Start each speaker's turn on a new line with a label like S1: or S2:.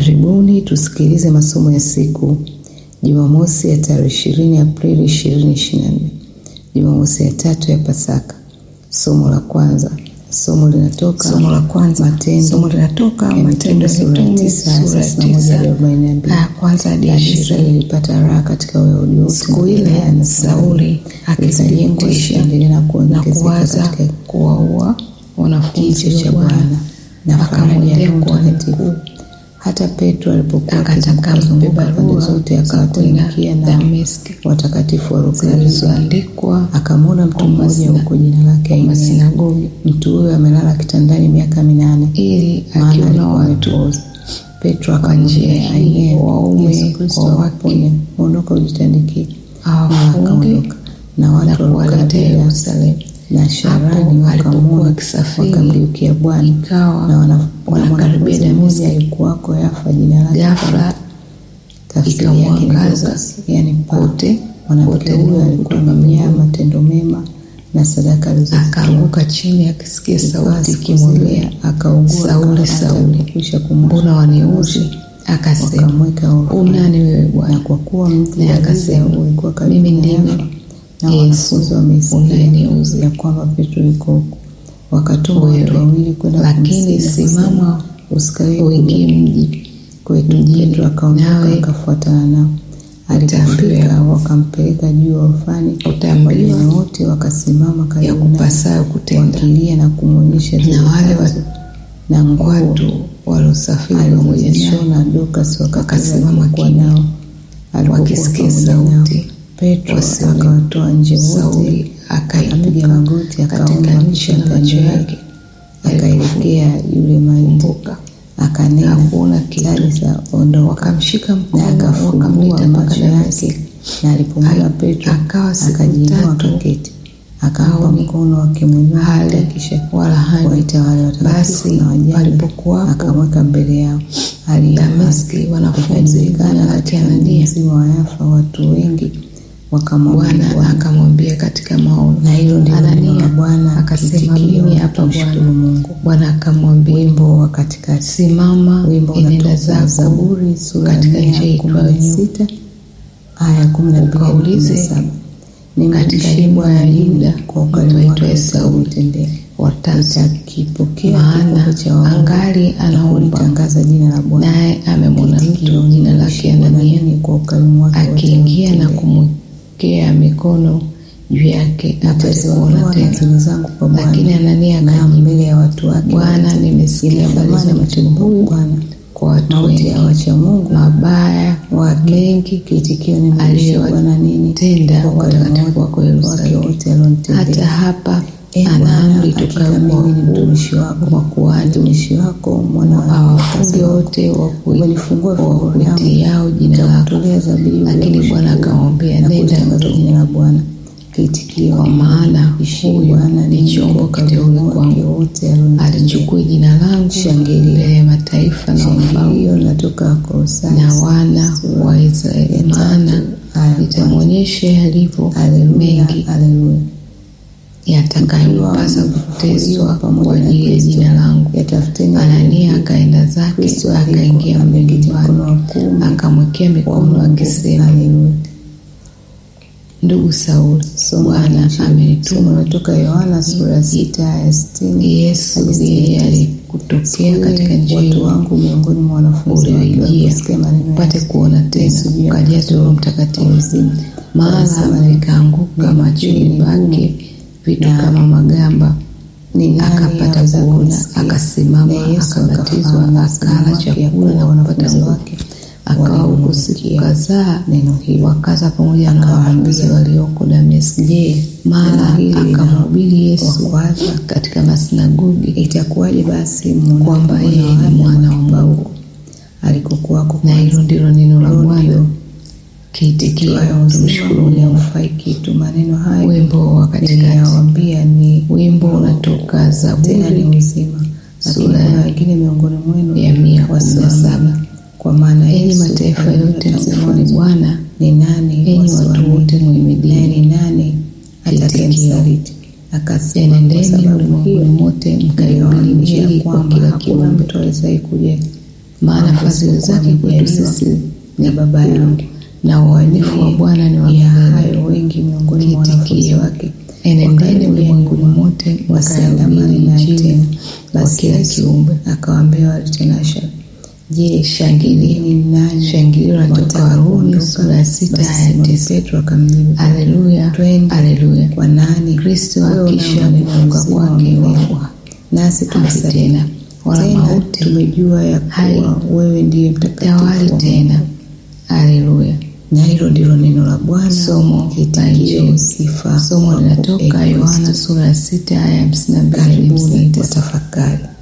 S1: Karibuni tusikilize masomo ya siku Jumamosi ya tarehe ishirini Aprili ishirini ishirini na nne Jumamosi ya tatu ya Pasaka. Somo la kwanza, somo linatoka
S2: Somo la kwanza
S1: Matendo
S2: somo linatoka
S1: ya
S2: Matendo ya
S1: sura ya
S2: Mitume
S1: tisa
S2: sura ya
S1: thelathini na moja hadi
S2: tisa
S1: arobaini na mbili.
S2: aya kwanza hadi ya
S1: Kanisa
S2: ishirini.
S1: lilipata raha katika Wayahudi wote
S2: Siku
S1: na
S2: ile
S1: Galilaya na
S2: Sauli
S1: likajengwa
S2: akithibitisha
S1: likaendelea na
S2: na
S1: kuongezeka
S2: kuwaza
S1: katika
S2: kuwaua wanafunzi
S1: kicho cha
S2: wa
S1: Bwana
S2: Bwana.
S1: na faraja ya
S2: Akamwendea
S1: Roho
S2: kuhani
S1: Mtakatifu.
S2: mkuu
S1: Hata Petro alipokuwa
S2: akataka
S1: akizunguka
S2: mbeba
S1: pande
S2: barua
S1: zote,
S2: za
S1: akawatamkia
S2: kwenda
S1: na
S2: Dameski
S1: watakatifu walio karibu.
S2: zilizoandikwa
S1: Akamwona mtu
S2: kwa
S1: mmoja
S2: masina-
S1: huko jina lake
S2: kwa
S1: Ainea.
S2: masinagogi
S1: Mtu huyo amelala kitandani miaka minane,
S2: ili
S1: maana
S2: akiona
S1: alikuwa
S2: watu
S1: amepooza. Petro
S2: kwa njia
S1: akamwambia
S2: hii,
S1: Ainea,
S2: waume
S1: Yesu Kristo
S2: kwa wake,
S1: awaponye, ondoka ujitandikie. Na
S2: awafunge
S1: akaondoka na
S2: na
S1: watu waliokaa
S2: kuwaletea
S1: Galilaya
S2: Yerusalemu.
S1: na Sharani
S2: Hapo alipokuwa
S1: wakamwona,
S2: akisafiri,
S1: wakamgeukia Bwana
S2: ikawa
S1: na wana- na
S2: wanakaribia
S1: mwanafunzi
S2: Dameski.
S1: mmoja alikuwako Yafa, jina lake
S2: ghafla
S1: tafsiri yake ni
S2: ikamwangaza
S1: Dorcas, yani paa.
S2: kote
S1: Mwanamke
S2: kote
S1: huyo
S2: nuru
S1: alikuwa
S2: kutoka
S1: amejaa
S2: mbinguni.
S1: matendo mema na sadaka alizozitoa.
S2: akaanguka chini akisikia
S1: Ikawa
S2: sauti
S1: siku
S2: ikimwambia
S1: zile akaugua,
S2: Sauli,
S1: hata
S2: Sauli,
S1: alipokwisha kumwosha
S2: mbona waniuzi? Akasema,
S1: wakamweka orofani.
S2: unani wewe
S1: Na
S2: Bwana?
S1: kwa kuwa mji
S2: Naye
S1: wa Giza
S2: akasema,
S1: ulikuwa karibu
S2: mimi
S1: na
S2: ndimi
S1: Yafa, na
S2: Yesu
S1: wanafunzi wamesikia
S2: unayeniuzi.
S1: ya kwamba Petro yuko huko, wakatuma watu
S2: Wewe,
S1: wawili kwenda
S2: lakini
S1: kumsihi,
S2: simama
S1: wakisema, usikawie
S2: uingie mji
S1: kwetu. Petro akaondoka
S2: nawe
S1: akafuatana nao. Alipofika
S2: utaambiwa-
S1: wakampeleka juu orofani,
S2: utaambiwa
S1: wageni wote wakasimama
S2: ya
S1: karibu naye
S2: kupasayo kutenda
S1: wakilia na kumwonyesha zile
S2: na wale
S1: kanzu na nguo
S2: watu waliosafiri pamoja naye
S1: alizozishona Dorcas wakati
S2: wakasimama
S1: alipokuwa
S2: kimya,
S1: nao alipokuwa
S2: wakisikia
S1: pamoja nao.
S2: sauti
S1: Petro
S2: wasione.
S1: akawatoa nje wote,
S2: Sauli
S1: akapiga
S2: akainuka
S1: magoti, akaomba
S2: katika nchi
S1: kisha
S2: na
S1: kando
S2: macho
S1: yake
S2: yake
S1: akaelekea yule maiti,
S2: kumbuka
S1: akanena
S2: hakuona kitu.
S1: Talita, ondoka.
S2: wakamshika
S1: Na
S2: mkono
S1: akafungua
S2: wakamleta mpaka
S1: macho
S2: Dameski.
S1: yake, na alipomwona
S2: Ai-
S1: Petro
S2: akawa siku
S1: akajiinua
S2: tatu
S1: akaketi, akampa
S2: haoni,
S1: mkono akimwinua
S2: hali
S1: hata kisha
S2: wala hani.
S1: waita wale watakatifu
S2: Basi
S1: na wajane,
S2: palipokuwapo
S1: akamweka mbele yao.
S2: Dameski wanafunzi
S1: Ikajulikana
S2: jina lake
S1: katika mji
S2: Anania.
S1: mzima wa Yafa watu wengi wakamwamini
S2: Bwana
S1: Bwana.
S2: akamwambia katika maono,
S1: Na hilo ndilo neno la
S2: Anania.
S1: Bwana,
S2: Akasema,
S1: kiitikio,
S2: mimi hapa
S1: tumshukuru
S2: Bwana.
S1: Mungu.
S2: Bwana akamwambia,
S1: Wimbo wa katikati.
S2: simama,
S1: Wimbo
S2: enenda
S1: unatoka
S2: zako
S1: Zaburi sura ya
S2: katika
S1: mia
S2: nchi
S1: kumi na
S2: iitwayo
S1: sita aya kumi na mbili hadi kumi na
S2: Ukaulize
S1: saba.
S2: katika
S1: Nimemshia
S2: nyumba ya
S1: Bwana
S2: Yuda
S1: kwa ukarimu wake
S2: itwayo Sauli.
S1: usiotendea.
S2: watatu,
S1: Nitakipokea
S2: maana
S1: kikombe cha waovu
S2: angali
S1: na
S2: anaomba,
S1: kulitangaza jina la Bwana.
S2: naye amemwona
S1: Kitikio,
S2: mtu jina lake
S1: nimemshia Bwana
S2: Anania
S1: nini kwa ukarimu wake wote
S2: akiingia na
S1: uliotendea.
S2: kumwekea mikono juu yake apate kuona
S1: Nitaziondoa
S2: tena.
S1: nadhiri zangu kwa Bwana
S2: Lakini Anania
S1: na
S2: akajibu,
S1: mbele ya watu wake
S2: Bwana,
S1: wote.
S2: nimesikia habari za
S1: Ilitamani
S2: mtu
S1: mtu
S2: huyu
S1: Bwana
S2: kwa watu
S1: mauti
S2: wengi
S1: ya wacha Mungu
S2: mabaya
S1: wake
S2: mengi
S1: kiitikio nimemshia Bwana nini
S2: aliyowatenda
S1: kwa ukarimu
S2: watakatifu wako
S1: wake
S2: Yerusalemu.
S1: wote alionitendea.
S2: Hata hapa
S1: Ee
S2: ana
S1: Bwana,
S2: amri
S1: hakika
S2: tokayo kwa
S1: mimi ni
S2: wakuu
S1: mtumishi wako,
S2: makuhani
S1: mtumishi wako, mwana wa
S2: awafunge
S1: kazi wako.
S2: wote
S1: Umenifungua vifungo
S2: wakuitiao jina lako.
S1: Nitakutolea zabibu ya
S2: Lakini Bwana
S1: kushukuru
S2: akamwambia,
S1: na
S2: nenda
S1: kulitangaza
S2: mtu,
S1: jina la Bwana. Kiitikio,
S2: kwa maana
S1: Ishi
S2: huyu
S1: Bwana
S2: ni
S1: ni
S2: chombo
S1: kwa
S2: kiteule
S1: ukarimu wake
S2: kwangu,
S1: wote alionitendea.
S2: alichukua jina langu
S1: Shangilia.
S2: mbele ya mataifa na wafalme
S1: Shangilio linatoka Kolosai
S2: na wana wa Israeli, maana nitamwonyesha yalivyo mengi
S1: Haleluya.
S2: yatakayompasa kuteswa kwa ajili ya jina langu.
S1: Yatafuteni
S2: Anania akaenda zake
S1: Kristo
S2: akaingia
S1: aliko,
S2: mle
S1: ameketi mkono
S2: nyumbani,
S1: wa kuume
S2: akamwekea
S1: wa
S2: mikono
S1: Mungu.
S2: akisema,
S1: Haleluya.
S2: ndugu Sauli,
S1: Somo la
S2: Bwana
S1: Injili. Somo
S2: amenituma
S1: linatoka Yohana sura ya sita aya sitini
S2: Yesu
S1: hadi sitini
S2: yeye
S1: na tisa.
S2: alikutokea
S1: Siku
S2: katika
S1: ile
S2: njia
S1: watu
S2: hiyo
S1: wangu miongoni mwa wanafunzi wake
S2: ulioijia
S1: waliposikia maneno
S2: upate
S1: yake,
S2: kuona tena
S1: Yesu juu ya
S2: ukajazwa Roho Mtakatifu.
S1: uzima.
S2: Mara
S1: Wanasema,
S2: vikaanguka
S1: neno
S2: machoni
S1: hili ni
S2: pake
S1: gumu,
S2: vitu
S1: na
S2: kama magamba,
S1: ni nani
S2: akapata
S1: aweza
S2: kuona,
S1: kulisikia?
S2: akasimama,
S1: Na Yesu
S2: akabatizwa,
S1: akafahamu msimamo
S2: akala
S1: wake ya
S2: chakula
S1: kuwa
S2: na kupata
S1: wanafunzi
S2: nguvu.
S1: wake
S2: Akawa huko siku
S1: walimsikia
S2: kadhaa
S1: neno hilo.
S2: wakaza pamoja na
S1: Akawaambia,
S2: wanafunzi walioko Dameski.
S1: Je,
S2: Mara
S1: neno hili
S2: akamhubiri Yesu
S1: wakwaza?
S2: katika masinagogi
S1: Itakuwaje basi mwonapo
S2: kwamba
S1: mwana
S2: yeye
S1: wa
S2: ni
S1: Adamu
S2: mwana wa
S1: akipaa
S2: Mungu.
S1: huko alikokuwako
S2: Na hilo ndilo neno la
S1: Roho
S2: Bwana.
S1: ndio
S2: Kiitikio,
S1: itwayo uzima
S2: tumshukuru Mungu.
S1: haufai kitu. Maneno hayo
S2: Wimbo wa katikati.
S1: niliyawaambia ni
S2: Wimbo unatoka
S1: tena
S2: Zaburi
S1: ni uzima, lakini
S2: sura
S1: kuna wengine miongoni mwenu
S2: ya mia kumi na
S1: wasioamini.
S2: saba.
S1: Kwa maana
S2: Enyi
S1: Yesu
S2: mataifa
S1: alinena
S2: yote
S1: tangu
S2: msifuni
S1: mwanzo,
S2: Bwana,
S1: ni nani
S2: enyi watu
S1: wasioamini?
S2: wote
S1: naye
S2: muhimidini.
S1: ni nani atakayemsaliti? Akasema, kwa
S2: Enendeni
S1: sababu
S2: ulimwenguni
S1: hiyo
S2: mote mkaihubiri
S1: niliwaambia
S2: Injili kwa
S1: kwamba
S2: kila
S1: hakuna
S2: kiumbe.
S1: mtu awezaye kuja
S2: maana fadhili zake kwetu sisi
S1: ni baba yangu
S2: na uaminifu wa Bwana ni wa
S1: ya
S2: milele.
S1: hayo wengi miongoni mwa wanafunzi
S2: Kiitikio.
S1: wake
S2: Enendeni ulimwenguni mote
S1: wasiandamane
S2: mkahubiri
S1: naye
S2: Injili
S1: tena.
S2: kwa
S1: Basi
S2: kila
S1: Yesu
S2: kiumbe.
S1: akawaambia watenasha, je,
S2: Shangilio.
S1: ni nani
S2: Shangilio latoka
S1: wataka
S2: Warumi
S1: kuondoka?
S2: sura ya sita
S1: Basi
S2: aya ya
S1: Simoni
S2: tisa.
S1: Petro akamjibu,
S2: Haleluya,
S1: Twende.
S2: haleluya.
S1: kwa nani?
S2: Kristo
S1: Wewe
S2: akisha
S1: una maneno
S2: kufuka
S1: uzima
S2: kwake
S1: wa milele.
S2: wafu
S1: nasi
S2: hafi
S1: tumsadiki.
S2: tena, wala
S1: Tena
S2: mauti
S1: tumejua ya
S2: hai
S1: kuwa wewe ndiye mtakatifu
S2: tawali
S1: wa
S2: tena.
S1: Mungu.
S2: Haleluya.
S1: na hilo ndilo neno la Bwana.
S2: Somo la
S1: Kitikio,
S2: Injili.
S1: sifa
S2: Somo
S1: kwako,
S2: linatoka
S1: ee
S2: Yohana
S1: Kristo.
S2: sura ya sita aya ya hamsini na mbili hadi hamsini na
S1: Karibuni
S2: tisa.
S1: kwa tafakari.